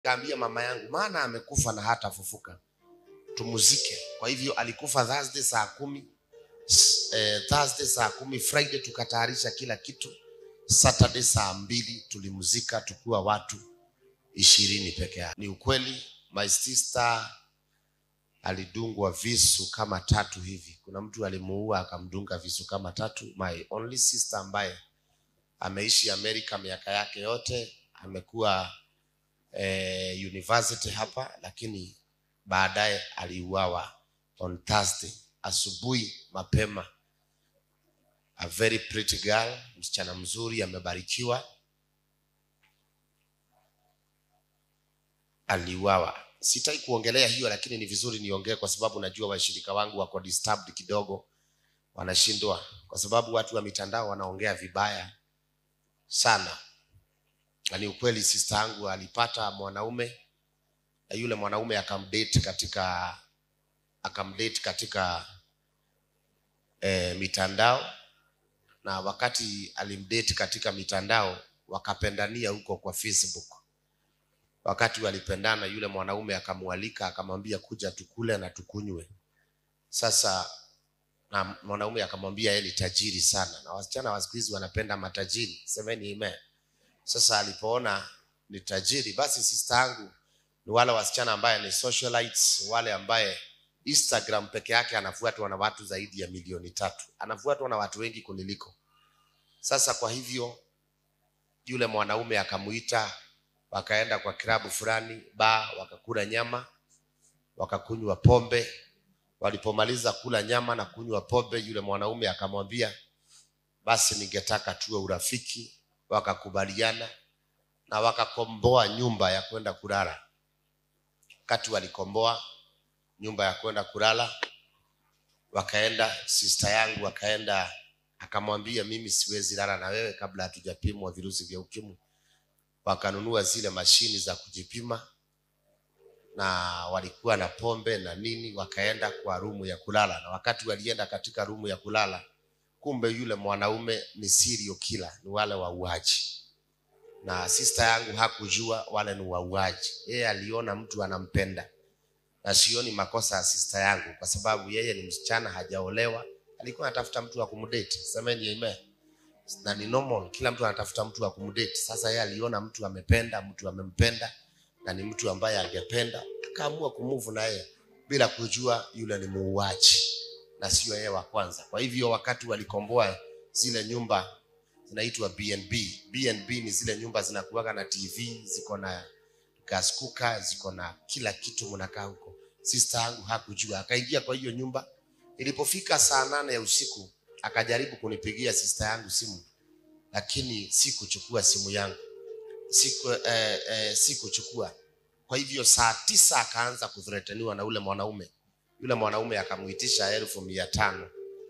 Kaambia mama yangu, maana amekufa na hatafufuka, tumuzike. Kwa hivyo alikufa Thursday saa kumi eh, Thursday saa kumi, Friday tukatayarisha kila kitu, Saturday saa mbili tulimuzika tukiwa watu ishirini peke yake. Ni ukweli, my sister alidungwa visu kama tatu hivi. Kuna mtu alimuua akamdunga visu kama tatu. My only sister ambaye ameishi Amerika miaka yake yote, amekuwa eh, university hapa, lakini baadaye aliuawa on Thursday asubuhi mapema. A very pretty girl, msichana mzuri, amebarikiwa, aliuawa. Sitaki kuongelea hiyo, lakini ni vizuri niongee kwa sababu najua washirika wangu wako disturbed kidogo, wanashindwa kwa sababu watu wa mitandao wanaongea vibaya sana. Na ni ukweli, sister yangu alipata mwanaume na yule mwanaume akamdate katika akamdate katika eh, mitandao na wakati alimdate katika mitandao wakapendania huko kwa Facebook. Wakati walipendana, yule mwanaume akamwalika akamwambia, kuja tukule na tukunywe. Sasa na mwanaume akamwambia yeye ni tajiri sana, na wasichana wa siku hizi wanapenda matajiri, semeni amen. Sasa alipoona ni tajiri, basi sister yangu ni wale wasichana ambaye ni socialites, wale ambaye Instagram peke yake anafuatwa na watu zaidi ya milioni tatu, anafuatwa na watu wengi kuniliko. Sasa kwa hivyo yule mwanaume akamuita, wakaenda kwa klabu fulani ba, wakakula nyama, wakakunywa pombe. Walipomaliza kula nyama na kunywa pombe, yule mwanaume akamwambia, basi ningetaka tuwe urafiki. Wakakubaliana na wakakomboa nyumba ya kwenda kulala. Wakati walikomboa nyumba ya kwenda kulala, wakaenda, sister yangu akaenda akamwambia, mimi siwezi lala na wewe kabla hatujapimwa virusi vya ukimwi. Wakanunua zile mashini za kujipima na walikuwa na pombe na nini, wakaenda kwa rumu ya kulala. Na wakati walienda katika rumu ya kulala, kumbe yule mwanaume ni serial killer, ni wale wauaji na sister yangu hakujua wale ni wauaji. Yeye aliona mtu anampenda, na sioni makosa ya sister yangu kwa sababu yeye ni msichana, hajaolewa, alikuwa anatafuta mtu wa kumdate. Semeni amen. Na ni normal, kila mtu anatafuta mtu wa kumdate. Sasa yeye aliona mtu amependa, mtu amempenda na ni mtu ambaye angependa, akaamua kumove na yeye bila kujua yule ni muuaji na sio yeye wa kwanza. Kwa hivyo wakati walikomboa zile nyumba zinaitwa BNB. BNB ni zile nyumba zinakuwaga na TV, ziko na gas cooker, ziko na kila kitu, mnakaa huko. Sister yangu hakujua, akaingia kwa hiyo nyumba. Ilipofika saa nane ya usiku, akajaribu kunipigia sister yangu simu, lakini sikuchukua simu yangu, siku eh, eh, sikuchukua. Kwa hivyo saa tisa akaanza kuthreteniwa na ule mwanaume. Yule mwanaume akamuitisha elfu mia tano.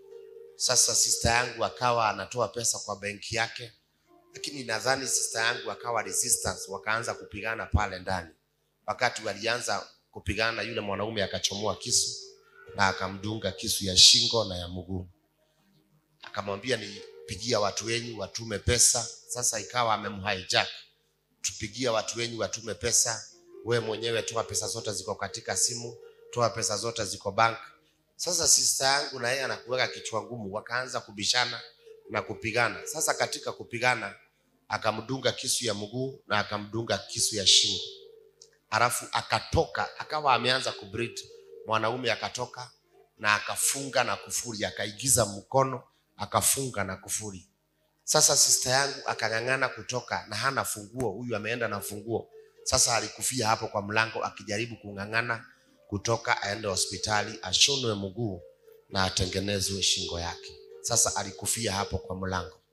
Sasa sister yangu akawa anatoa pesa kwa benki yake, lakini nadhani sister yangu akawa resistance, wakaanza kupigana pale ndani. Wakati walianza kupigana, yule mwanaume akachomoa kisu na akamdunga kisu ya shingo na ya mguu, akamwambia nipigia watu wenyu watume pesa. Sasa ikawa amemhijack, tupigia watu wenyu watume pesa, we mwenyewe toa pesa zote ziko katika simu, toa pesa zote ziko bank. Sasa sister yangu na yeye anakuweka kichwa ngumu, wakaanza kubishana na kupigana. Sasa katika kupigana, akamdunga kisu ya mguu na akamdunga kisu ya shingo, alafu akatoka, akawa ameanza kubreed. Mwanaume akatoka na akafunga na kufuri, akaigiza mkono akafunga na kufuri. Sasa sister yangu akang'ang'ana kutoka na hana funguo, huyu ameenda na funguo. Sasa alikufia hapo kwa mlango akijaribu kung'ang'ana kutoka aende hospitali ashonwe mguu na atengenezwe shingo yake. Sasa alikufia hapo kwa mlango.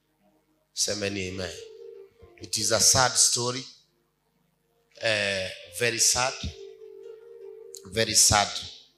Semeni amen. It is a sad story. Eh, very sad. Very sad.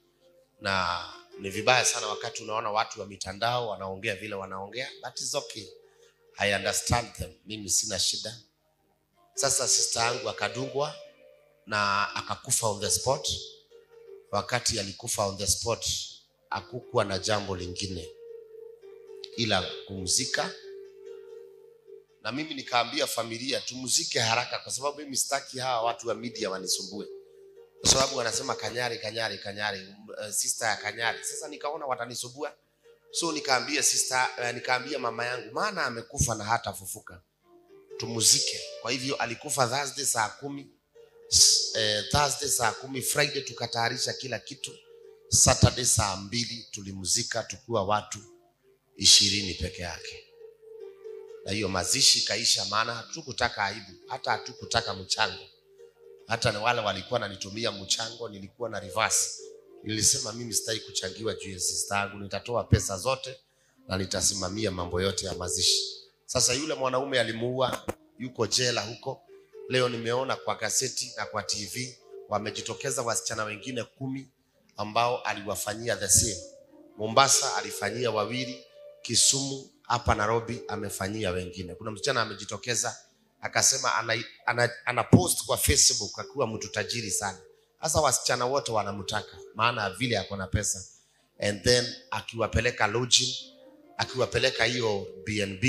Na ni vibaya sana wakati unaona watu wa mitandao wanaongea vile wanaongea, but it's okay. I understand them. Mimi sina shida. Sasa sister yangu akadungwa na akakufa on the spot wakati alikufa on the spot hakukuwa na jambo lingine ila kumzika na mimi nikaambia familia tumzike haraka kwa sababu mimi sitaki hawa watu wa media wanisumbue kwa sababu wanasema kanyari kanyari kanyari uh, sister ya kanyari sasa nikaona watanisumbua so nikaambia sister uh, nikaambia mama yangu maana amekufa na hata fufuka tumuzike kwa hivyo alikufa thursday saa kumi S- eh, thursday saa kumi friday tukatayarisha kila kitu saturday saa mbili tulimzika tukiwa watu ishirini peke yake na hiyo mazishi ikaisha maana hatukutaka aibu hata hatukutaka mchango hata na wale walikuwa nanitumia mchango nilikuwa na reverse nilisema mimi sitaki kuchangiwa juu ya sister yangu nitatoa pesa zote na nitasimamia mambo yote ya mazishi sasa yule mwanaume alimuua yuko jela huko leo nimeona kwa gazeti na kwa tv wamejitokeza wasichana wengine kumi ambao aliwafanyia the same mombasa alifanyia wawili kisumu hapa nairobi amefanyia wengine kuna msichana amejitokeza akasema ana, ana, ana post kwa facebook akiwa mtu tajiri sana sasa wasichana wote wanamtaka maana vile ako na pesa and then akiwapeleka lodging akiwapeleka hiyo bnb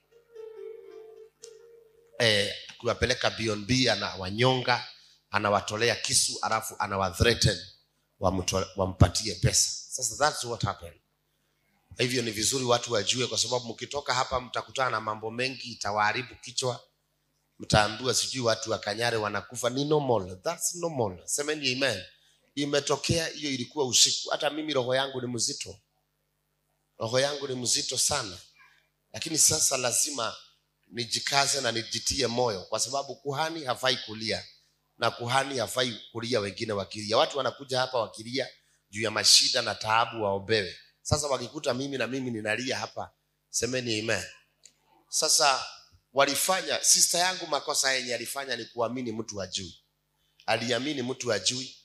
eh, akiwapeleka bnb anawanyonga anawatolea kisu alafu anawathreaten wamto- wampatie pesa sasa that's what happened Kwa hivyo ni vizuri watu wajue kwa sababu mkitoka hapa mtakutana na mambo mengi itawaharibu kichwa mtaambiwa sijui watu wa kanyare wanakufa ni normal that's normal semeni amen imetokea hiyo ilikuwa usiku hata mimi roho yangu ni mzito roho yangu ni mzito sana lakini sasa lazima nijikaze na nijitie moyo kwa sababu kuhani hafai kulia na kuhani hafai kulia wengine wakilia watu wanakuja hapa wakilia juu ya mashida na taabu waombewe sasa wakikuta mimi na mimi ninalia hapa semeni amen sasa walifanya sister yangu makosa yenye alifanya ni kuamini mtu ajui aliamini mtu ajui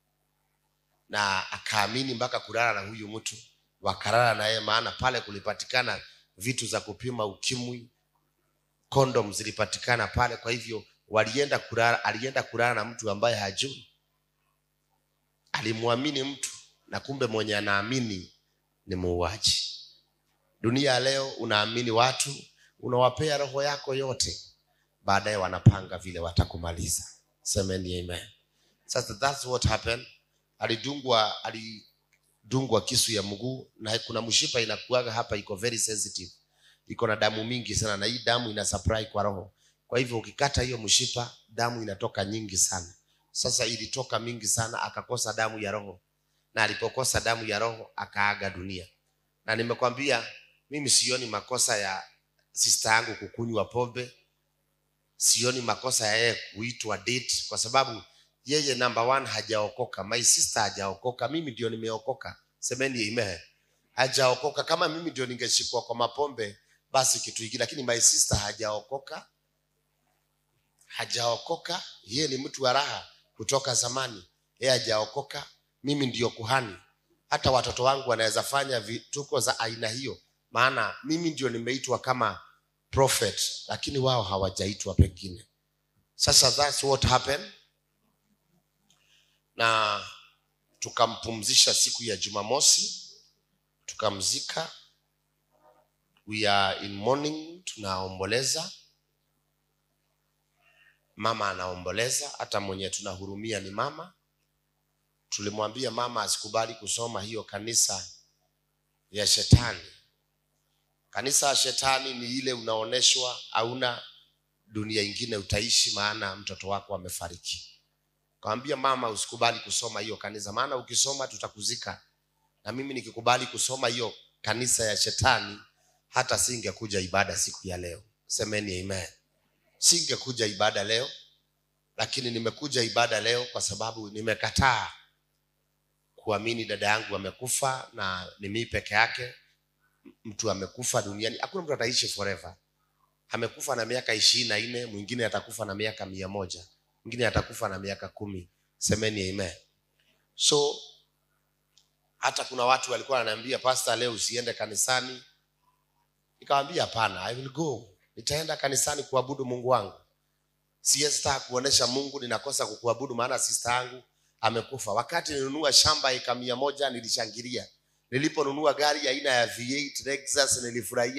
na akaamini mpaka kulala na huyu mtu wakalala na yeye maana pale kulipatikana vitu za kupima ukimwi kondom zilipatikana pale kwa hivyo walienda kulala alienda kulala na mtu ambaye hajui alimwamini mtu na kumbe mwenye anaamini ni muuaji dunia ya leo unaamini watu unawapea roho yako yote baadaye wanapanga vile watakumaliza semeni amen sasa that's what happened alidungwa alidungwa kisu ya mguu na kuna mshipa inakuaga hapa iko very sensitive iko na damu mingi sana na hii damu ina supply kwa roho kwa hivyo ukikata hiyo mshipa damu inatoka nyingi sana sasa ilitoka mingi sana akakosa damu ya roho na alipokosa damu ya roho akaaga dunia na nimekwambia mimi sioni makosa ya sister yangu kukunywa pombe sioni makosa ya yeye kuitwa date kwa sababu yeye number one hajaokoka my sister hajaokoka mimi ndio nimeokoka semeni amen hajaokoka kama mimi ndio ningeshikwa kwa mapombe basi kitu hiki lakini my sister hajaokoka hajaokoka yeye ni mtu wa raha kutoka zamani yeye hajaokoka mimi ndio kuhani hata watoto wangu wanaweza fanya vituko za aina hiyo maana mimi ndio nimeitwa kama prophet lakini wao hawajaitwa pengine sasa that's what happened na tukampumzisha siku ya jumamosi tukamzika we are in morning tunaomboleza mama anaomboleza hata mwenye tunahurumia ni mama tulimwambia mama asikubali kusoma hiyo kanisa ya shetani kanisa ya shetani ni ile unaoneshwa hauna dunia ingine utaishi maana mtoto wako amefariki kawambia mama usikubali kusoma hiyo kanisa maana ukisoma tutakuzika na mimi nikikubali kusoma hiyo kanisa ya shetani hata singekuja ibada siku ya leo semeni amen singekuja ibada leo lakini nimekuja ibada leo kwa sababu nimekataa kuamini dada yangu amekufa na ni mii peke yake mtu amekufa duniani hakuna mtu ataishi forever amekufa na miaka ishirini na nne mwingine atakufa na miaka mia moja mwingine atakufa na miaka kumi semeni amen so hata kuna watu walikuwa wananiambia pasta leo usiende kanisani nikawambia hapana i will go nitaenda kanisani kuabudu mungu wangu siesta kuonesha mungu ninakosa kukuabudu maana sista yangu amekufa wakati nilinunua shamba eka mia moja nilishangilia niliponunua gari aina ya V8 Lexus nilifurahia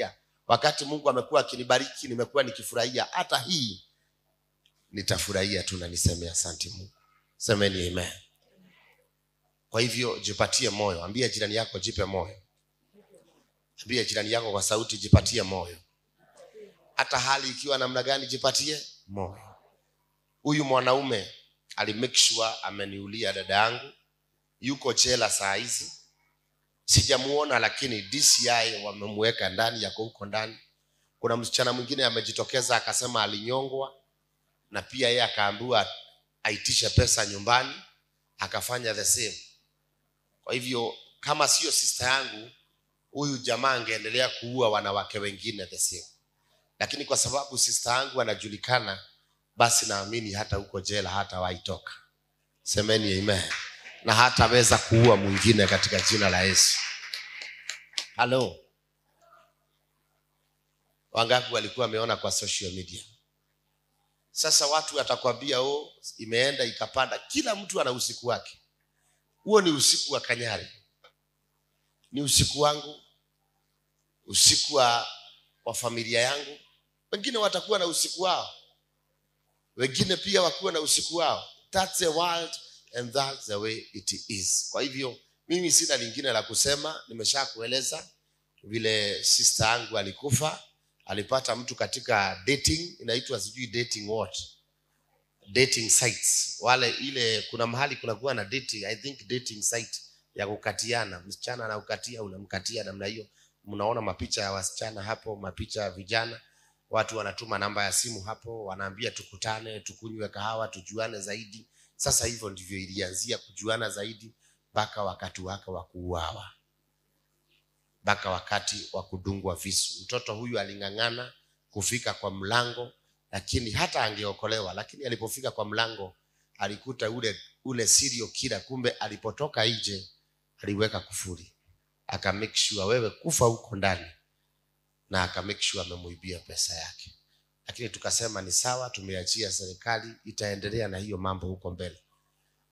wakati mungu amekuwa akinibariki nimekuwa nikifurahia hata hii nitafurahia tu na niseme asante mungu semeni amen kwa hivyo jipatie moyo ambia jirani yako jipe moyo ambia jirani yako kwa sauti jipatie moyo hata hali ikiwa namna gani jipatie moyo huyu mwanaume alimake sure ameniulia dada yangu yuko jela saa hizi sijamuona lakini dci wamemweka ndani yako huko ndani kuna msichana mwingine amejitokeza akasema alinyongwa na pia yeye akaambiwa aitishe pesa nyumbani akafanya the same kwa hivyo kama sio sister yangu huyu jamaa angeendelea kuua wanawake wengine the same lakini kwa sababu sister yangu anajulikana basi naamini hata huko jela hata waitoka semeni amen na hataweza kuua mwingine katika jina la yesu halo wangapi walikuwa wameona kwa social media sasa watu watakwambia oh, imeenda ikapanda kila mtu ana usiku wake huo ni usiku wa kanyari ni usiku wangu usiku wa, wa familia yangu wengine watakuwa na usiku wao wengine pia wakuwa na usiku wao that's the world and that's the way it is kwa hivyo mimi sina lingine la kusema nimesha kueleza vile sister yangu alikufa alipata mtu katika dating inaitwa sijui dating what dating sites wale ile kuna mahali kunakuwa na dating i think dating site ya kukatiana msichana anaukatia unamkatia namna hiyo mnaona mapicha ya wasichana hapo mapicha ya vijana watu wanatuma namba ya simu hapo wanaambia tukutane tukunywe kahawa tujuane zaidi sasa hivyo ndivyo ilianzia kujuana zaidi mpaka wakati wake wa kuuawa mpaka wakati wa kudungwa visu mtoto huyu aling'ang'ana kufika kwa mlango lakini hata angeokolewa lakini alipofika kwa mlango alikuta ule ule sirio kila kumbe alipotoka nje aliweka kufuri aka make sure wewe kufa huko ndani na aka make sure amemuibia pesa yake lakini tukasema ni sawa tumeachia serikali itaendelea na hiyo mambo huko mbele